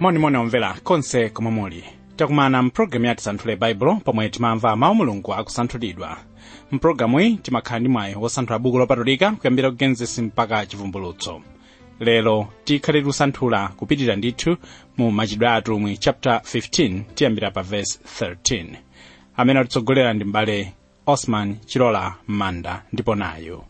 monimoni omvera konse komwe muli takumana mpulogalamu ya tisanthule baibulo pomwe timamva mawu mulungu akusanthulidwa mpulogalamu iyi timakhala ndi mwayi wosanthula buku lopatulika kuyambira ku genesis mpaka chivumbulutso lero tikhale tikusanthula kupitirira ndithu mu machitidwe a atumwi chapter 15 tiyambira pa verse 13 amene atitsogolera ndi mbale osman chilola manda ndipo nayo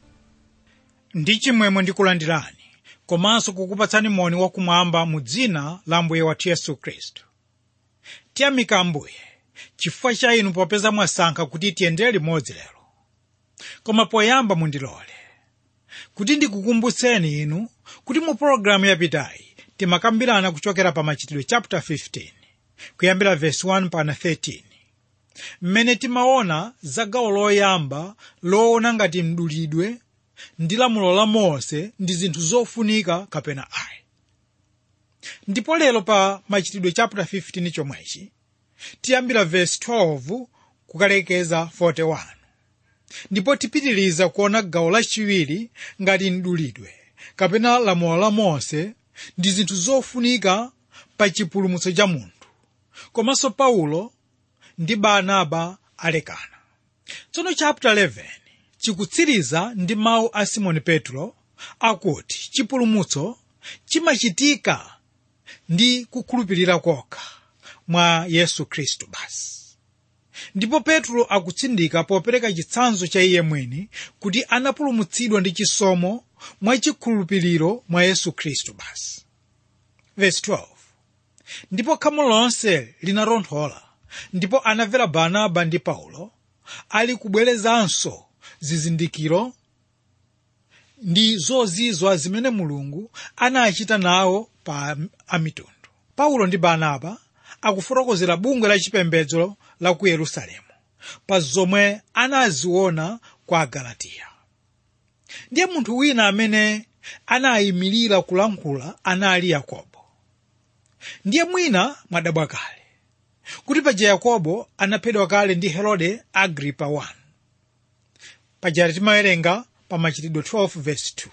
ndi chimwemwe ndikulandirani komanso kukupatsani moni wakumwamba mu dzina la mbuye wathu yesu khristu tiyamika ambuye chifukwa cha inu popeza mwasankha kuti tiyendere limodzi lero koma poyamba mundilole kuti ndikukumbutseni inu kuti mu pologalamu yapitayi timakambirana kuchokera pa machitidwe chapter 15 kuyambira verse 1 pana 13 mmene timaona za gawo loyamba loona ngati mdulidwe ndi lamulo la mose ndi zinthu zofunika kapena ayi ndipo lero pa machitidwe chapter 15 chomwechi tiyambira verse 12 kukalekeza 41 ndipo tipitiriza kuona gawo lachiwiri ngati mdulidwe kapena lamulo la mose ndi zinthu zofunika pa chipulumutso cha munthu komanso paulo ndi barnaba alekana tsono chapter 11 chikutsiriza ndi mawu a simoni petro akuti chipulumutso chimachitika ndi kukhulupirira kokha mwa yesu khristu basi ndipo petro akutsindika popereka chitsanzo cha iye mwini kuti anapulumutsidwa ndi chisomo mwachikhulupiriro mwa yesu khristu basi verse 12 ndipo khamu lonse linatonthola ndipo anamvera barnaba ndi paulo ali kubwerezanso zizindikiro ndi zozizwa zimene mulungu anachita nawo pa amitundu paulo ndi barnaba akufotokozera bungwe la chipembedzo la ku yerusalemu pa zomwe anaziona kwa agalatiya ndiye munthu wina amene anayimirira kulankhula anali yakobo ndiye mwina mwadabwa kale kuti paja yakobo anaphedwa kale ndi herode agripa 1 paja timawerenga pa machitidwe 12 verse 2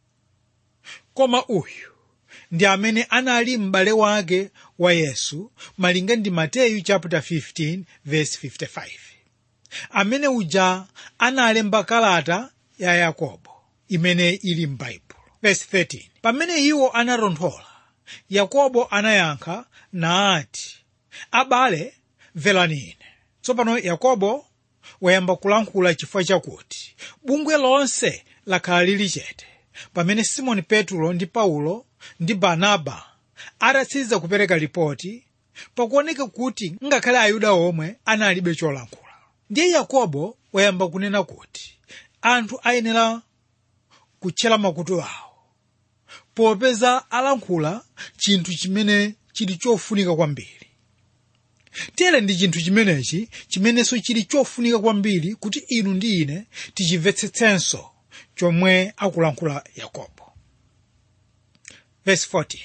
koma uyu ndi amene anali m'bale wake wa yesu malinga ndi mateyu chapter 15 verse 55 amene uja analemba kalata ya yakobo imene ili m'baibulo verse 13 pamene iwo anatonthola yakobo anayankha naati abale mverani ine tsopano yakobo wayamba kulankhula chifukwa chakuti bungwe lonse lakhala lili chete pamene simoni petro ndi paulo ndi barnaba atatsiriza kupereka ripoti pakuoneka kuti ngakhale ayuda omwe analibe cholankhula ndiye yakobo wayamba kunena kuti anthu ayenera kutchera makutu awo popeza alankhula chinthu chimene chili chofunika kwambiri tere ndi chinthu chimenechi chimenenso chili chofunika kwambiri kuti inu ndi ine tichimvetsetsenso chomwe akulankhula yakobo verse 14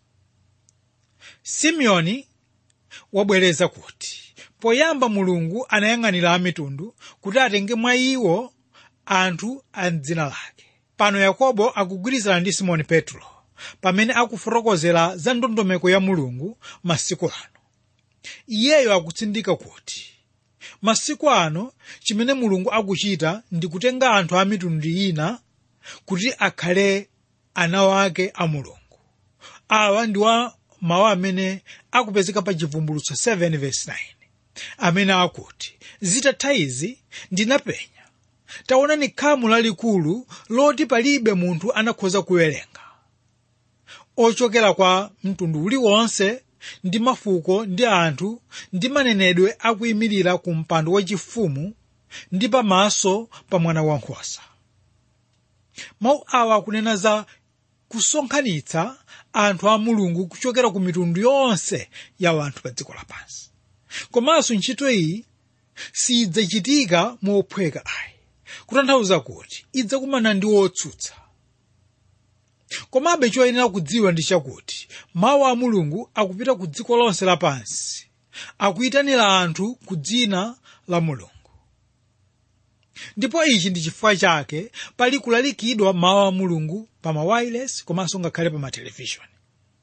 simeoni wabwereza kuti poyamba mulungu anayang'anira amitundu kuti atenge mwa iwo anthu a dzina lake pano yakobo akugwirizana ndi simoni petro pamene akufotokozera za ndondomeko ya mulungu masiku ano iyeyo akutsindika kuti masiku ano chimene mulungu akuchita ndi kutenga anthu a mitundu ina kuti akhale ana wake a mulungu awa ndi wa mawu amene akupezeka pa chivumbulutso 7 verse 9 amene akuti zitatha izi ndinapenya taonani khamu lalikulu loti palibe munthu anakhoza kuwerenga ochokera kwa mtundu uliwonse ndi mafuko ndi anthu ndi manenedwe akuyimirira ku mpando wachifumu ndi pamaso pa mwana wankhosa mawu awa akunena za kusonkhanitsa anthu a mulungu kuchokera ku mitundu yonse ya anthu pa dziko lapansi komanso ntchito iyi sidzachitika mophweka ayi kutanthauza kuti idzakumana ndi wotsutsa komabe choyenera kudziwa ndi chakuti mawu a mulungu akupita ku dziko lonse lapansi akuyitanira anthu ku dzina la mulungu ndipo ichi ndi chifukwa chake pali kulalikidwa mawu a mulungu pa mawayilesi komanso ngakhale pa matelevishoni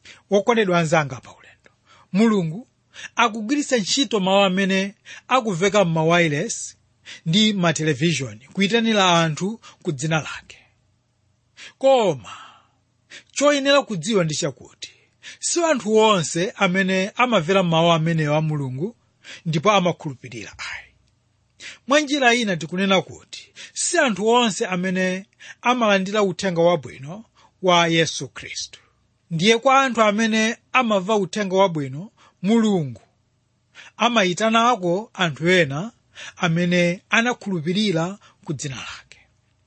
wokondedwa anzanga pa ulendo mulungu akugwiritsa ntchito mawu amene akuveka m'mawayilesi ndi matelevishoni kuyitanira anthu ku dzina lake koma choyenera kudziwa ndi chakuti si anthu onse amene amamvera mawu amenewo a mulungu ndipo amakhulupirira ayi mwa njira ina tikunena kuti si anthu onse amene amalandira uthenga wabwino wa yesu khristu ndiye kwa anthu amene amamva uthenga wabwino mulungu amayitanako anthu ena amene anakhulupirira ku dzina lake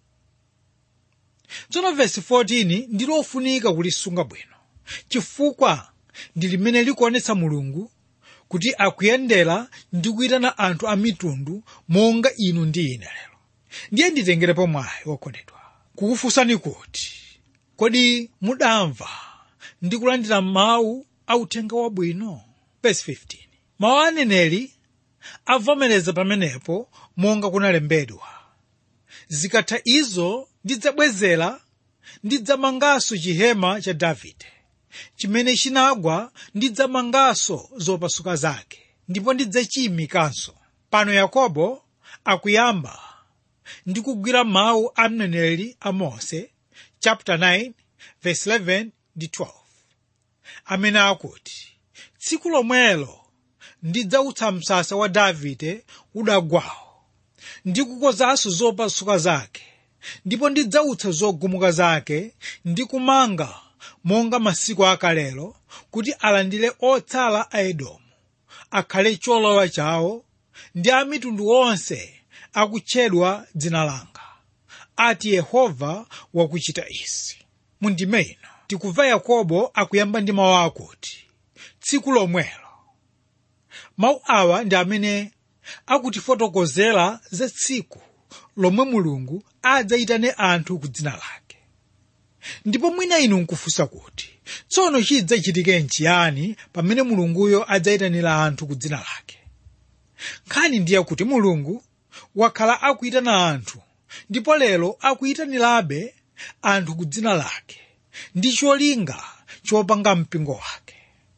tsono vesi 14 ndi lofunika kulisunga bwino chifukwa ndi limene likuonetsa mulungu kuti akuyendera ndi kuyitana anthu a mitundu monga inu ndi ine lero ndiye nditengerepo mwayi wokondedwa kukufunsani kuti kodi mudamva ndi kulandira mawu a uthenga wabwino verse 15 mawu a aneneri avomereza pamenepo monga kunalembedwa zikatha izo ndidzabwezera ndidzamanganso chihema cha davide chimene chinagwa ndidzamanganso zopasuka zake ndipo ndidzachiyimikanso pano yakobo akuyamba ndi kugwira mawu a mneneri a mose chapter 9 verse 11 ndi 12 amene akuti tsiku lomwelo ndidzautsa msasa wa davide udagwawo ndi kukozanso zopasuka zake ndipo ndidzautsa zogumuka zake ndi kumanga monga masiku akalelo kuti alandire otsala a edomu akhale cholowa chawo ndi a mitundu onse akutchedwa dzina langa ati yehova wakuchita izi mundime ino tikumva yakobo akuyamba ndi mawu akuti tsiku lomwelo mawu awa ndi amene akutifotokozera za tsiku lomwe mulungu adzayitane anthu ku dzina lake ndipo mwina inu nkufunsa kuti tsono chidzachitike nchiyani pamene mulunguyo adzayitanira anthu ku dzina lake nkhani ndiye kuti mulungu wakhala akuyitana anthu ndipo lero akuyitanirabe anthu ku dzina lake ndi cholinga chopanga mpingo wake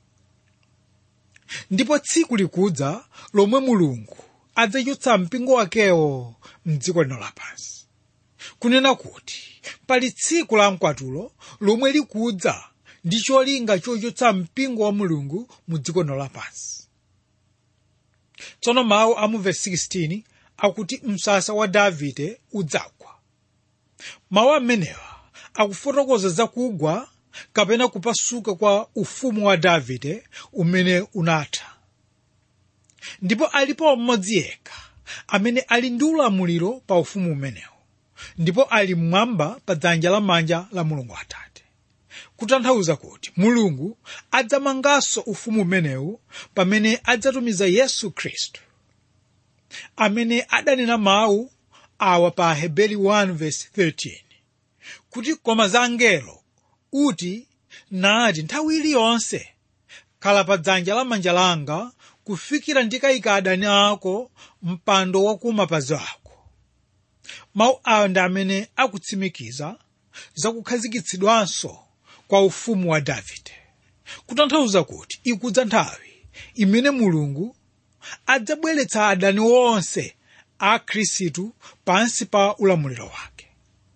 ndipo tsiku likudza lomwe mulungu adzachotsa mpingo wakewo mdziko lino lapansi kunena kuti pali tsiku la mkwatulo lomwe likudza ndi cholinga chochotsa mpingo wa mulungu mu dziko lino lapansi tsono mawu a mu vesi 16 akuti msasa wa davide udzagwa mawu amenewa akufotokoza zakugwa kapena kupasuka kwa ufumu wa davide umene unatha ndipo alipo mmodzi yekha amene ali ndi ulamuliro pa ufumu umenewu ndipo ali mmwamba pa dzanja lamanja la mulungu atate kutanthauza kuti mulungu adzamanganso ufumu umenewu pamene adzatumiza yesu khristu amene adanena mawu awa pa aheberi 1:13 kuti koma za angelo uti nati nthawi iliyonse khala pa dzanja lamanja langa kufikira ndikayika adani ako mpando wakumapazi ako mawu awa ndi amene akutsimikiza zakukhazikitsidwanso kwa ufumu wa davide kutanthauza kuti ikudza nthawi imene mulungu adzabweretsa adani onse a khristu pansi pa ulamuliro wake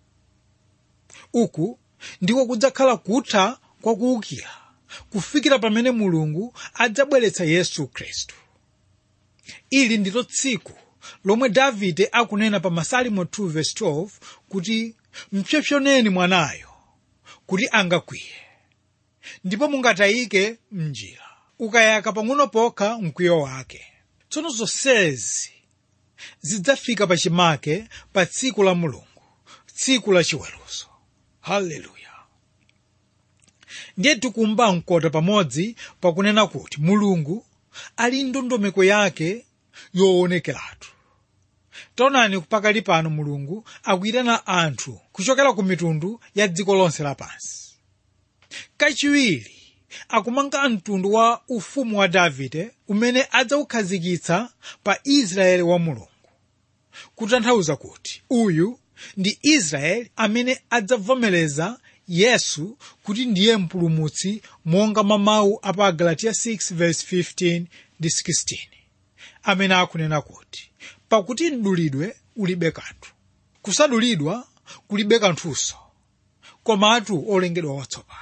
uku ndiko kudzakhala kutha kwa kuwukira kufikira pamene mulungu adzabweretsa yesu khristu ili ndilo tsiku lomwe davide akunena pa masalimo 2:12 kuti mpsopsoneni mwanayo kuti angakwiye ndipo mungatayike mnjira ukayaka pang'ono pokha mkwiyo wake tsono zonsezi zidzafika pachimake pa tsiku la mulungu tsiku la chiweruzo haleluya ndiye tikumba mkota pamodzi pakunena kuti mulungu ali ndondomeko yake yoonekeratu taonani pakali pano mulungu akuyitana anthu kuchokera ku mitundu ya dziko lonse lapansi kachiwiri akumanga mtundu wa ufumu wa davide umene adzawukhazikitsa pa israeli wa mulungu kutanthauza kuti uyu ndi israeli amene adzavomereza yesu kuti ndiye mpulumutsi monga mwa mawu a pa galatiya 6:15 ndi 16 amene akunena kuti pakuti mdulidwe ulibe kanthu kusadulidwa kulibe kanthunso komatu olengedwa watsopano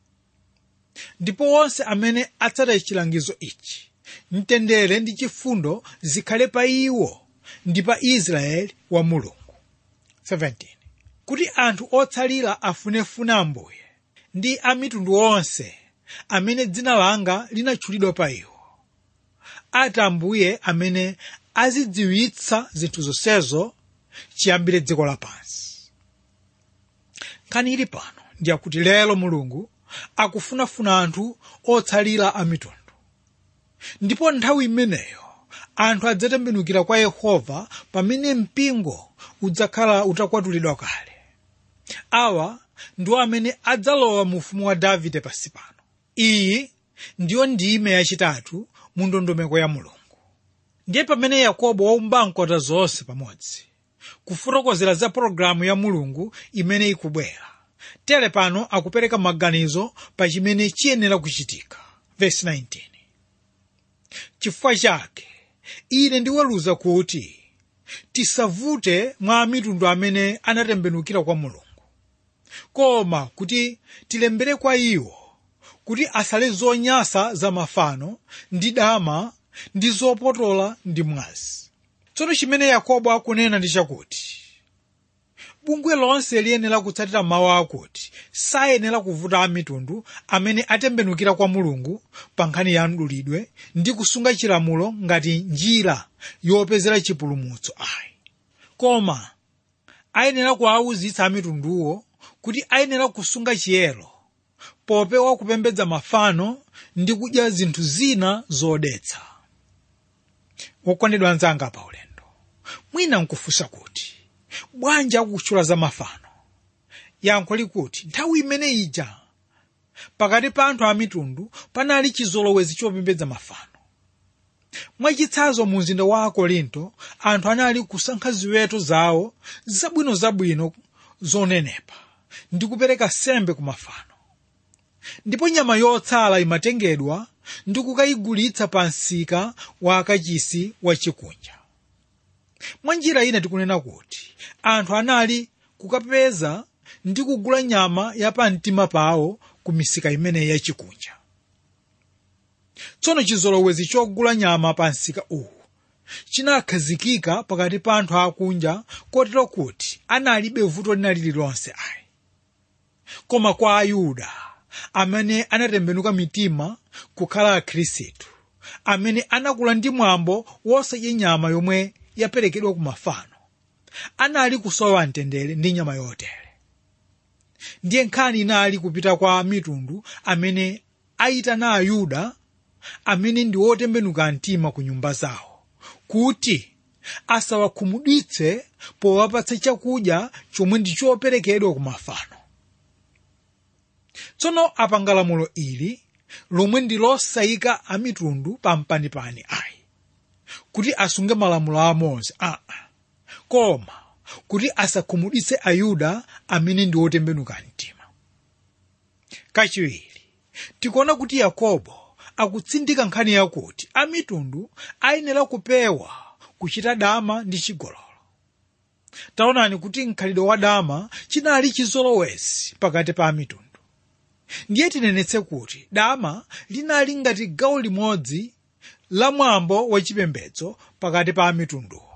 ndipo onse amene atsata chilangizo ichi mtendere ndi chifundo zikhale pa iwo ndi pa israeli wa mulungu 17 kuti anthu otsalira afunefune ambuye ndi a mitundu onse amene dzina langa linatchulidwa pa iwo ati ambuye amene azidziwitsa zinthu zonsezo chiyambire dziko lapansi nkhani ili pano ndiyakuti lero mulungu akufunafuna anthu otsalira a mitundu ndipo nthawi imeneyo anthu adzatembenukira kwa yehova pamene mpingo udzakhala utakwatulidwa kale awa ndiwo amene adzalowa mu ufumu wa davide pansi pano iyi ndiyo ndime yachitatu mu ndondomeko ya mulungu ndiye pamene yakobo waumba nkota zonse pamodzi kufotokozera za pologalamu ya mulungu imene ikubwera tere pano akupereka maganizo pa chimene chiyenera kuchitika Verse 19 chifukwa chake ine ndiweruza kuti tisavute mwa mitundu amene anatembenukira kwa mulungu koma kuti tilembere kwa iwo kuti asale zonyasa za mafano ndi dama ndi zopotola ndi mwazi tsono chimene yakobo akunena ndi chakuti bungwe lonse liyenera kutsatira mawu akuti sayenera kuvuta a mitundu amene atembenukira kwa mulungu pa nkhani ya mdulidwe ndi kusunga chilamulo ngati njira yopezera chipulumutso ayi koma ayenera kuwauzitsa a mitunduwo kuti ayenera kusunga chiyero popewa kupembedza mafano ndi kudya zinthu zina zodetsa wokondedwa anzanga pa ulendo mwina nkufunsa kuti bwanji akutchula za mafano yankho likuti nthawi imene ija pakati pa anthu a mitundu panali chizolowezi chopembedza mafano mwachitsanzo mu mzinda wa akorinto anthu anali kusankha ziweto zawo zabwinozabwino zonenepa ndi kupereka sembe ku mafano ndipo nyama yotsala imatengedwa ndi kukayigulitsa pa msika wa akachisi wa chikunja mwa njira ina tikunena kuti anthu anali kukapeza ndi kugula nyama ya pamtima pawo ku misika imeneyi yachikunja tsono chizolowezi chogula nyama pa msika uwu chinakhazikika pakati pa anthu akunja kotero kuti analibe vuto lina lililonse ayi koma kwa ayuda amene anatembenuka mitima kukhala akhristu amene anakula ndi mwambo wosadya nyama yomwe yaperekedwa ku mafano anali kusowa mtendere ndi nyama yotere ndiye nkhani inali kupita kwa mitundu amene ayitana ayuda amene ndi otembenuka mtima ku nyumba zawo kuti asawakhumudwitse powapatsa chakudya chomwe ndi choperekedwa ku mafano tsono apanga lamulo ili lomwe ndi losayika a mitundu pampanipani ayi kuti asunge malamulo a mose aa koma kuti asakhumudwitse ayuda amene ndi otembenuka mtima kachiwiri tikuona kuti yakobo akutsindika nkhani yakuti a mitundu ayenera kupewa kuchita dama ndi chigololo taonani kuti mkhalidwe wa dama chinali chizolowezi pakati pa mitundu ndiye tinenetse kuti dama linali ngati gawo limodzi la mwambo wachipembedzo pakati pa mitunduwo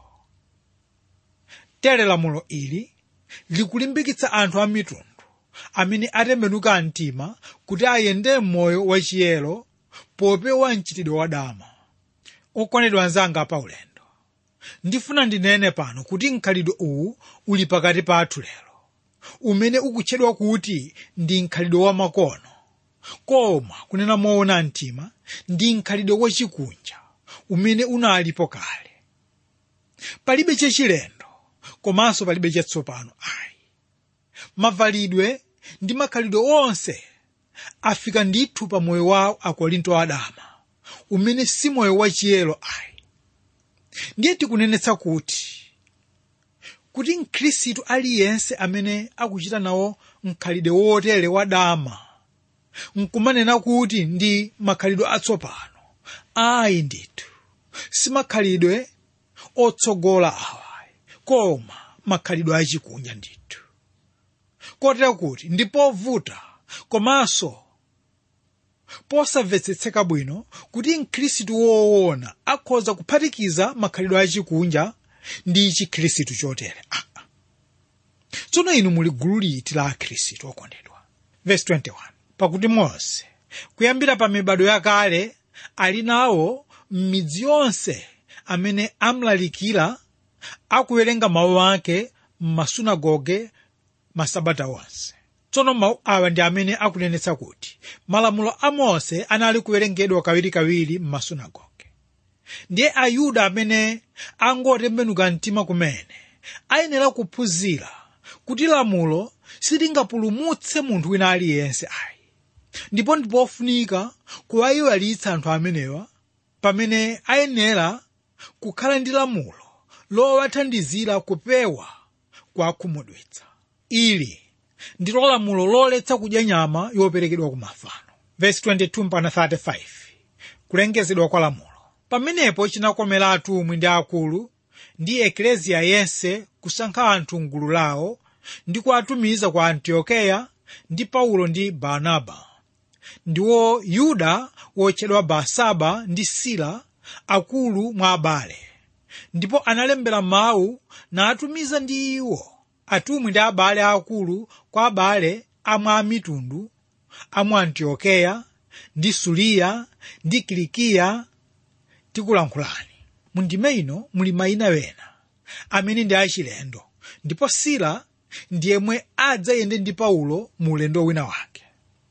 tere lamulo ili likulimbikitsa anthu a mitundu amene atembenuka mtima kuti ayende m'moyo wachiyero popewa mchitidwe wa dama okondedwa anzanga pa ulendo ndifuna ndinene pano kuti mkhalidwe uwu uli pakati pathu lero umene ukutchedwa kuti ndi mkhalidwe wa makono koma kunena moona mtima ndi mkhalidwe wachikunja umene unalipo kale palibe chachilendo komanso palibe chatsopano ayi mavalidwe ndi makhalidwe onse afika ndithu pa moyo wa akorinto adama umene si moyo wachiyero ayi ndiye tikunenetsa kuti kuti mkhristu aliyense amene akuchita nawo mkhalidwe wotere wadama nkumanena kuti ndi makhalidwe atsopano ayi ndithu simakhalidwe otsogola awayi koma makhalidwe achikunja ndithu kotera kuti ndi povuta komanso posamvetsetseka bwino kuti mkhristu woona akhoza kuphatikiza makhalidwe achikunja ndi chikhristu chotere ah. tsono inu muli gulu liti la akhristu okondedwa verse 21 pakuti mose kuyambira pa mibado yakale ali nawo m'midzi yonse amene amlalikira akuwerenga mawu ake m'masunagoge masabata onse tsono mawu awa ndi amene akunenetsa kuti malamulo a mose anali kuwerengedwa kawirikawiri m'masunagoge ndiye ayuda amene angotembenuka mtima kumene ayenera kuphunzira kuti lamulo silingapulumutse munthu wina aliyense ayi ndipo ndipofunika kuwayiwalitsa anthu amenewa pamene ayenera kukhala ndi lamulo lowathandizira kupewa kwakhumudwitsa ili ndilo lamulo loletsa kudya nyama yoperekedwa ku mafano verse 22 mpaka 35 kulengezedwa kwa lamulo pamenepo chinakomera atumwi ndi akulu ndi ekleziya yense kusankha anthu mgulu lawo ndi kuwatumiza kwa antiokeya ndi paulo ndi barnaba ndiwo yuda wotchedwa barsaba ndi sila akulu mwa abale ndipo analembera mawu natumiza ndi iwo atumwi ndi abale akulu kwa abale amwe amitundu amu antiokeya ndi suliya ndi kilikiya tikulankhulani mu ndime ino muli mayina wena amene ndi achilendo ndipo sila ndiyemwe adzayende ndi paulo mu ulendo wina wake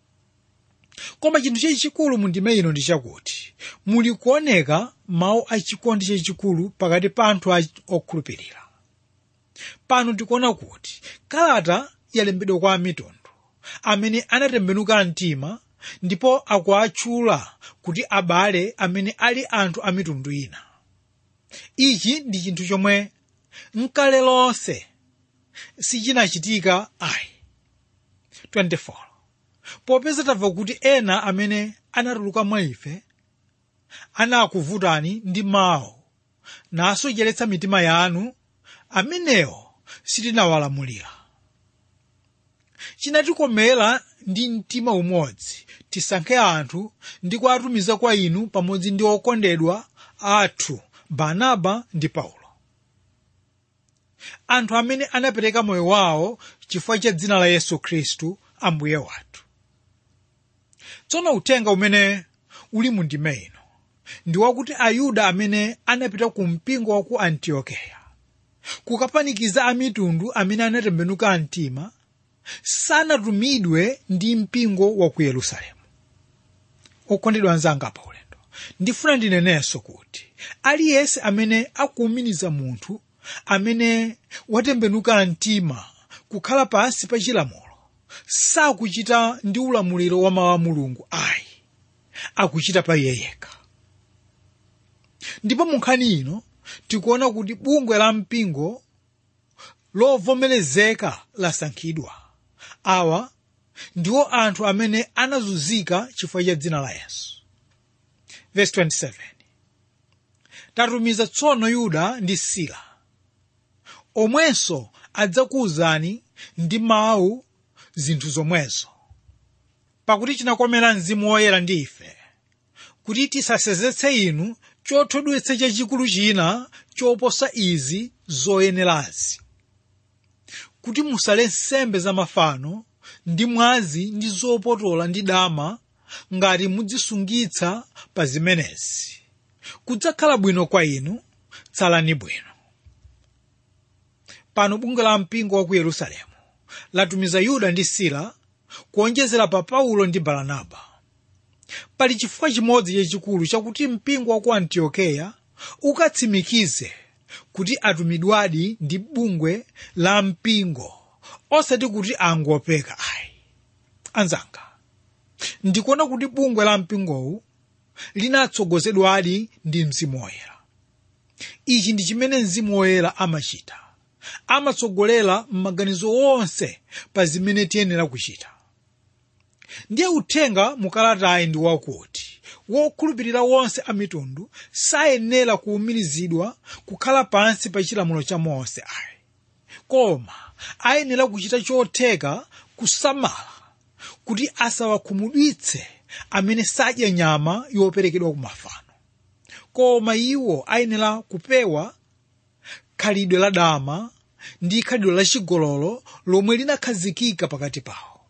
koma chinthu chachikulu mu ndime ino ndi chakuti muli kuoneka mawu achikondi chachikulu pakati pa anthu okhulupirira pano tikuona kuti kalata yalembedwa kwa amitundu amene anatembenuka mtima ndipo akuatchula kuti abale amene ali anthu a mitundu ina ichi ndi chinthu chomwe mkale lonse sichinachitika ayi 24 popeza tamva kuti ena amene anatuluka mwa ife anakuvutani ndi mawu nasocheretsa mitima yanu amenewo sitinawalamulira chinatikomera ndi mtima umodzi tisankhe anthu ndi kuwatumiza kwa inu pamodzi ndi okondedwa athu barnaba ndi paulo anthu amene anapereka moyo wawo chifukwa cha dzina la yesu khristu ambuye wathu tsono uthenga umene uli mu ndime ino ndi wakuti ayuda amene anapita ku mpingo wa ku antiokeya kukapanikiza amitundu amene anatembenuka mtima sanatumidwe ndi mpingo wa ku yerusalemu okondedwa anzanga pa ulendo ndifuna ndinenenso kuti aliyense amene akuwuminiza munthu amene watembenuka mtima kukhala pansi pa chilamulo sakuchita ndi ulamuliro wa mawu a mulungu ayi akuchita pa iye yekha ndipo mu nkhani ino tikuona kuti bungwe la mpingo lovomerezeka lasankhidwa awa ndiwo anthu amene anazunzika chifukwa cha dzina la yesu verse 27 tatumiza tsono yuda ndi sila omwenso adzakuwuzani ndi mawu zinthu zomwezo pakuti chinakomera mzimu woyera ndi ife kuti tisasenzetse inu chothodwetsa chachikulu china choposa izi zoyenerazi kuti musale nsembe za mafano ndi mwazi ndi zopotola ndi dama ngati mudzisungitsa pa zimenezi kudzakhala bwino kwa inu tsalani bwino pano bungwe la mpingo wa ku yerusalemu latumiza yuda ndi sila kuonjezera pa paulo ndi baranaba pali chifukwa chimodzi chachikulu chakuti mpingo wa ku antiokeya ukatsimikize kuti atumidwadi ndi bungwe la mpingo osati kuti angopeka ayi anzanga ndikuona kuti bungwe la mpingowu linatsogozedwadi ndi mzimu woyera ichi ndi chimene mzimu woyera amachita amatsogolera m'maganizo onse pa zimene tiyenera kuchita ndiye uthenga mukalatayi ndi wakuti wokhulupirira wonse a mitundu sayenera kuwumirizidwa kukhala pansi pa chilamulo cha mose ayi koma ayenera kuchita chotheka kusamala kuti asawakhumudwitse amene sadya nyama yoperekedwa ku mafano koma iwo ayenera kupewa khalidwe la dama ndi khalidwe la chigololo lomwe linakhazikika pakati pawo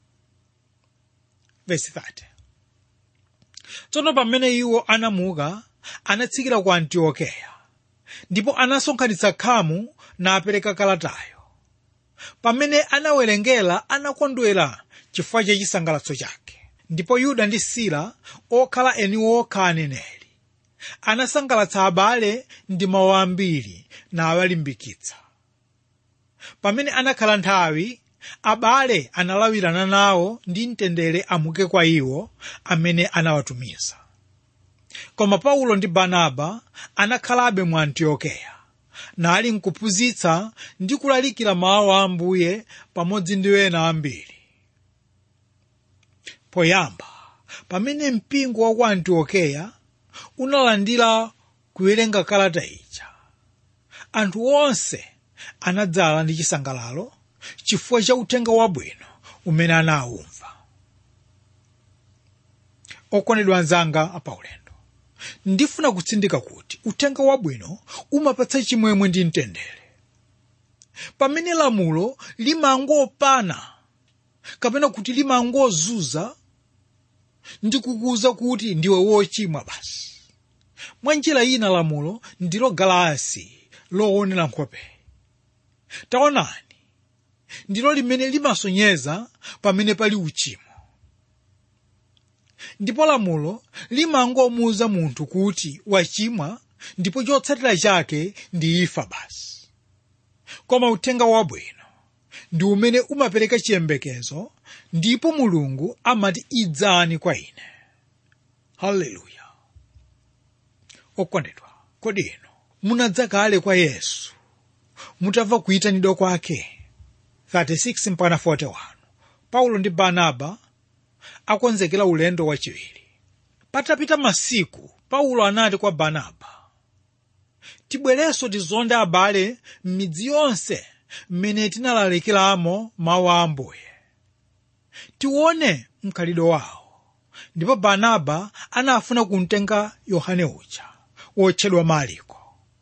Verse 30. tsono pamene iwo anamuka anatsikira ku antiokeya ndipo anasonkhanitsa khamu napereka kalatayo pamene anawerengera anakondwera chifukwa cha chisangalatso chake ndipo yuda ndi sila okhala eni okha aneneri anasangalatsa abale ndi mawu ambiri nawalimbikitsa pamene anakhala nthawi abale analawirana nawo ndi mtendere amuke kwa iwo amene anawatumiza koma paulo ndi barnaba anakhalabe mu antiokeya nali nkuphunzitsa ndi kulalikira mawu a ambuye pamodzi ndi ena ambiri poyamba pamene mpingo wa ku antiokeya unalandira kuwerenga kalata ija anthu onse anadzala ndi chisangalalo chifukwa cha uthenga wabwino umene anawumva okondedwa anzanga apaulendo ndifuna kutsindika kuti uthenga wabwino umapatsa chimwemwe ndi mtendere pamene lamulo limangopana kapena kuti limangozunza ndi kukuza kuti ndiwe wochimwa basi mwa njira ina lamulo ndilo galasi loonera nkhope taonani ndilo limene limasonyeza pamene pali uchimo ndipo lamulo limangomuwuza munthu kuti wachimwa ndipo chotsatira chake ndi imfa basi koma uthenga wabwino ndi umene umapereka chiyembekezo ndipo mulungu amati idzani kwa ine haleluya okondedwa kodi inu munadza kale kwa yesu mutamva kuyitanidwa kwake 36 mpaka 41 paulo ndi barnaba akonzekera ulendo wachiwiri patapita masiku paulo anati kwa barnaba tibwerenso tizonde abale m'midzi yonse mmene tinalalikiramo mawu a ambuye tione mkhalidwe wawo ndipo barnaba anafuna kumtenga yohane uja wotchedwa mariko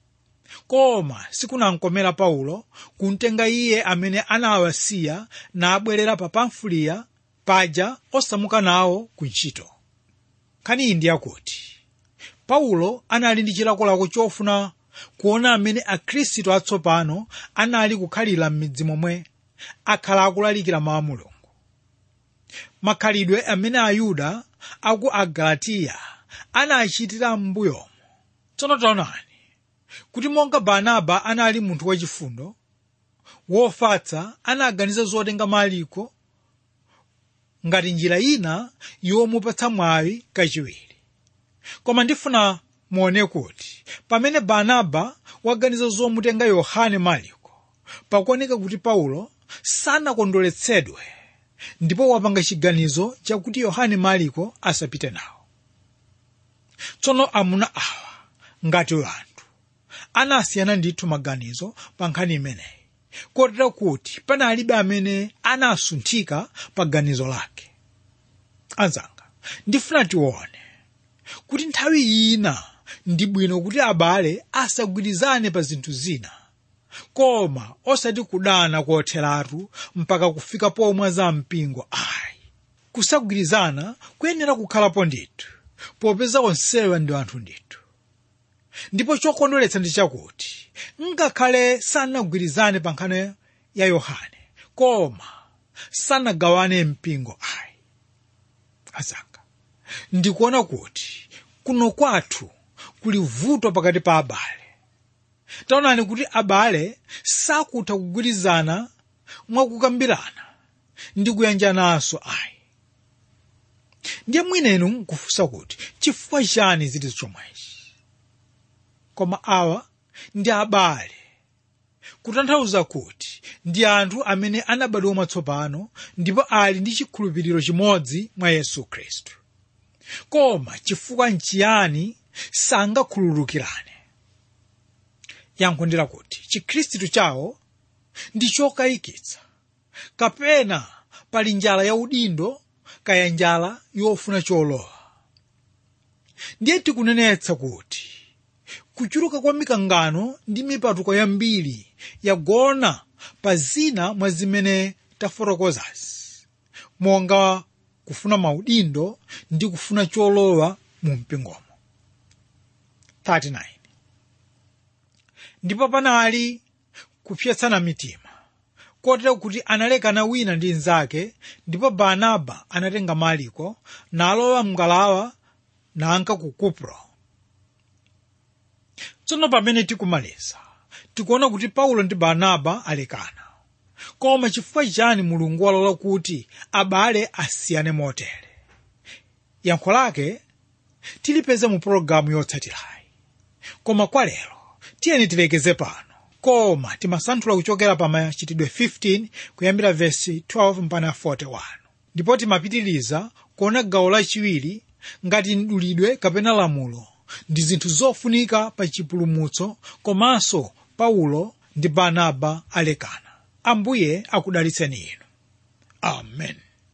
koma sikunamkomera paulo kumtenga iye amene anawasiya nabwerera pa pamfuliya paja osamuka nawo ku ntchito nkhani iyi ndiyakuti paulo anali ndi chilakolako chofuna kuona amene akhristu atsopano anali kukhalira m'midzi momwe akhala akulalikira mawu a mulungu makhalidwe amene ayuda aku agalatiya anachitira m'mbuyomo tsono taonani kuti monga barnaba anali munthu wachifundo wofatsa anaganiza zotenga mariko ngati njira ina yomupatsa mwayi kachiwiri koma ndifuna muone kuti pamene barnaba waganiza zomutenga yohane mariko pakuoneka kuti paulo sanakondweretsedwe ndipo wapanga chiganizo chakuti yohane mariko asapite nawo tsono amuna awa ngati anthu anasiyana ndithu maganizo pa nkhani imeneyi kotera kuti panalibe amene anasunthika pa ganizo lake anzanga ndifuna tione kuti nthawi ina ndi bwino kuti abale asagwirizane pa zinthu zina koma osati kudana kotheratu mpaka kufika pomwe za mpingo ayi kusagwirizana kuyenera kukhalapo ndithu popeza onsewa ndi anthu ndithu ndipo chokondweretsa ndi chakuti ngakhale sanagwirizane pa nkhani ya yohane koma sanagawane mpingo ayi azanga ndikuona kuti kuno kwathu kuli vuto pakati pa abale taonani kuti abale sakutha kugwirizana mwakukambirana ndi kuyanjananso ayi ndiye mwinenu nkufunsa kuti chifukwa chani zili chomwechi koma awa ndi abale kutanthauza kuti ndi anthu amene anabadwa mwatsopano ndipo ali ndi chikhulupiriro chimodzi mwa yesu khristu koma chifukwa nchiyani sangakhululukirane yankho ndi lakuti chikhristu chawo ndi chokayikitsa kapena pali njala ya udindo kaya njala yofuna cholowa ndiye tikunenetsa kuti kuchuluka kwa mikangano ndi mipatuko yambiri yagona pa zina mwa zimene tafotokozazi monga kufuna maudindo ndi kufuna cholowa mu mpingomo 39 ndipo panali kupsetsana mitima kotero kuti analekana wina ndi mnzake ndipo barnaba anatenga mariko nalowa mngalawa nanka ku kupro tsono pamene tikumaliza tikuona kuti paulo ndi barnaba alekana koma chifukwa chani mulungu walola kuti abale asiyane motere yankho lake tilipeze mu pologalamu yotsatirayi koma kwa lero tiyeni tilekeze pano koma timasanthula kuchokera pa machitidwe 15 kuyambira vesi 12 mpaka 41 ndipo timapitiriza kuona gawo lachiwiri ngati mdulidwe kapena lamulo ndi zinthu zofunika pa chipulumutso komanso paulo ndi barnaba alekana ambuye akudalitseni inu amen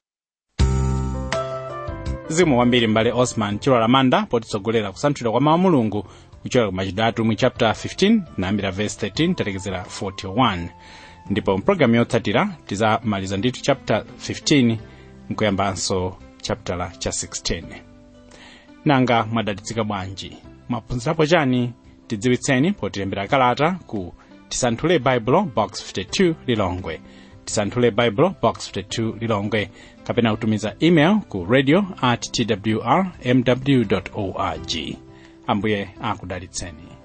zikomo kwambiri mbale osman chilola manda potitsogolera kusanthula kwa mawu a mulungu kuchokera ku machitidwe atumwi chapter 15 nayambira verse 13 talekezera 41 ndipo mpulogalamu yotsatira tizamaliza ndithu chapter 15 nkuyambanso chapter cha 16 nanga mwadalitsika bwanji mwaphunzirapo chani tidziwitseni potilembera kalata ku tisanthule baibulo box 52 lilongwe tisanthule baibulo box 52 lilongwe kapena kutumiza email ku radio at twr mw org ambuye akudalitseni